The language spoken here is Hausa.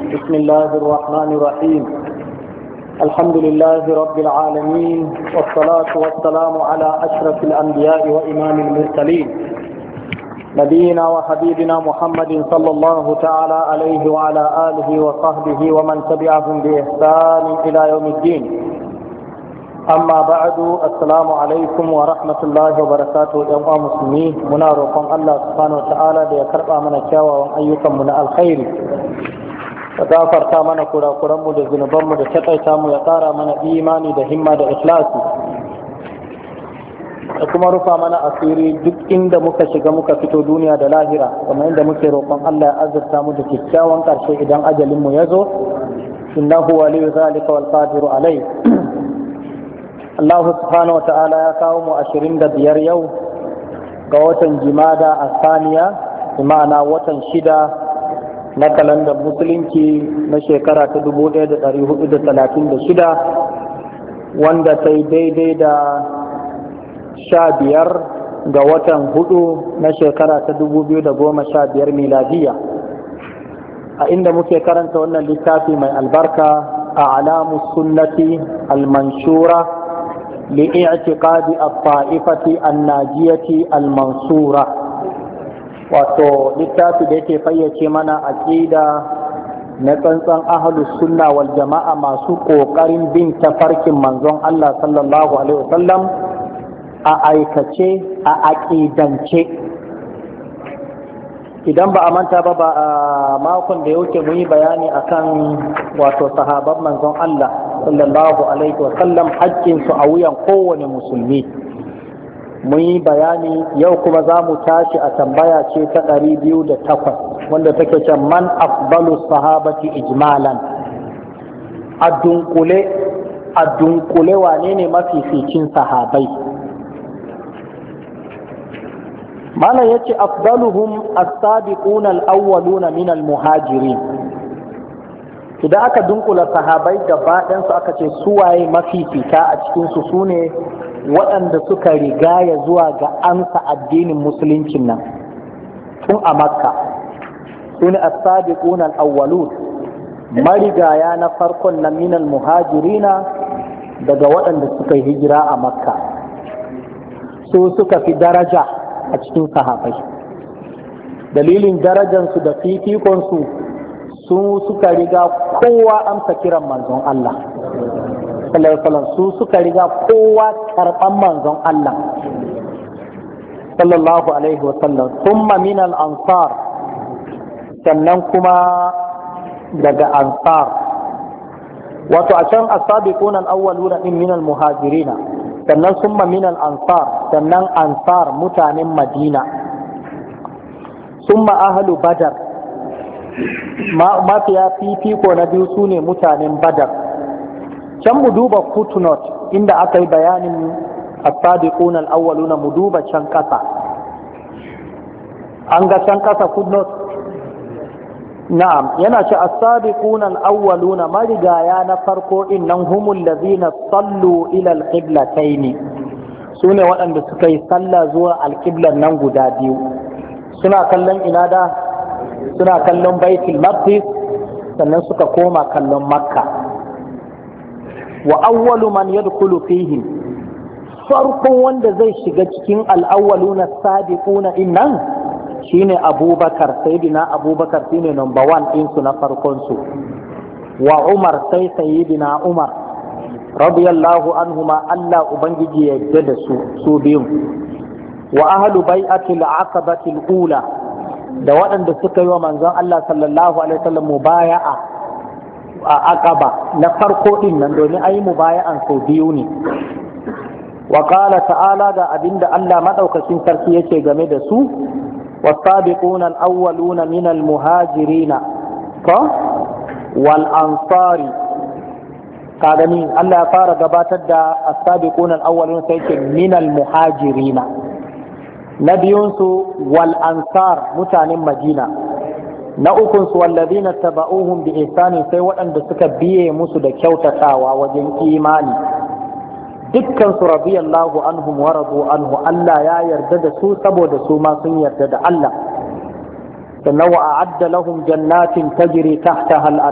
بسم الله الرحمن الرحيم الحمد لله رب العالمين والصلاة والسلام على أشرف الأنبياء وإمام المرسلين نبينا وحبيبنا محمد صلى الله تعالى عليه وعلى آله وصحبه ومن تبعهم بإحسان إلى يوم الدين amma ba'adu assalamu alaikum wa rahmatullahi wa barakatuhu yan uwa musulmi muna roƙon Allah subhanahu wa ta'ala da ya karɓa mana kyawawan ayyukan mu na alkhairi da gafarta mana kurakuran mu da zunuban mu da takaita mu ya ƙara mana imani da himma da ikhlasi da kuma rufa mana asiri duk inda muka shiga muka fito duniya da lahira kamar inda muke roƙon Allah ya azurta mu da kyakkyawan ƙarshe idan ajalin mu ya zo innahu waliyyu zalika wal qadiru alayh Allah subhanahu wa ta'ala ya kawo mu ashirin da biyar yau ga watan jimada a saniya ma'ana watan shida na kalandar musulunci na shekara ta dubu ɗaya da ɗari hudu da talatin da shida wanda ta yi daidai da sha biyar ga watan hudu na shekara ta dubu biyu da goma sha biyar miladiya a inda muke karanta wannan littafi mai albarka a alamu sunnati al-manshura لاعتقاد الطائفة الناجية المنصورة wato littafi da yake fayyace mana aƙida na tsantsan ahalus sunna wal jama'a masu ƙoƙarin bin tafarkin manzon Allah sallallahu alaihi wasallam a aikace a aƙidance idan ba a manta ba ba a makon da ya wuce mu yi bayani akan wato sahaban manzon Allah sallallahu alaihi wa sallam haƙƙinsu a wuyan kowane musulmi mun yi bayani yau kuma za mu tashi a tambaya ce ta ɗari biyu da takwas wanda take ce man afdalu sahabati ijmalan a dunkule a dunkule wane ne mafificin sahabai malam yace afdaluhum as-sabiqun al-awwaluna min al-muhajirin idan aka dunkula sahabai gaba su aka ce suwaye mafifita a cikinsu su ne waɗanda suka rigaya zuwa ga ansa addinin musuluncin nan tun a makka su ne as-sabiquna al-awwalun marigaya na farkon na minal muhajirina daga waɗanda suka yi hijira a makka su suka fi daraja a cikin sahabai dalilin darajansu da fifikonsu su suka riga kowa amsa kiran manzon Allah sallallahu su suka riga kowa karɓan manzon Allah sallallahu alaihi wa sallam thumma min al ansar sannan kuma daga ansar wato a can as-sabiqun al-awwaluna min al muhajirina sannan summa min al ansar sannan ansar mutanen madina summa ahlu badar mafiya fifiko na biyu su ne mutanen badar can mu duba footnote inda aka yi bayanin as-sadiqun al-awwaluna mu duba can kasa an ga can kasa footnote na'am yana ce as-sadiqun al-awwaluna marigaya na farko din nan humul ladina sallu ila al-qiblatayn sune waɗanda suka yi sallah zuwa al-qiblan nan guda biyu suna kallon ina da suna kallon baitul maqdis sannan suka koma kallon makka wa awwalu man yadkhulu fihi farkon wanda zai shiga cikin al-awwaluna sabiquna innan shine abubakar sayyidina abubakar shine number one din su na farkon su wa umar sai sayyidina umar radiyallahu anhuma Allah ubangiji ya yarda da su su biyun wa ahlu bai'atil aqabatil ula da waɗanda suka yi wa manzon Allah sallallahu alaihi wasallam mubaya'a a aqaba na farko din nan domin ayi mubaya'an sau biyu ne wa qala ta'ala ga abinda Allah madaukakin sarki yake game da su والسابقون الأولون من المهاجرين والأنصار قال مين الله فار قباتد السابقون الأولون سيكون من المهاجرين na biyunsu wal ansar mutanen madina na ukunsu wallazina taba'uhum bi ihsani sai waɗanda suka biye musu da kyautatawa wajen imani dukkan su radiyallahu anhum wa radu anhu Allah ya yarda da su saboda su ma sun yarda da Allah sannan wa a'adda lahum jannatin tajri tahtaha al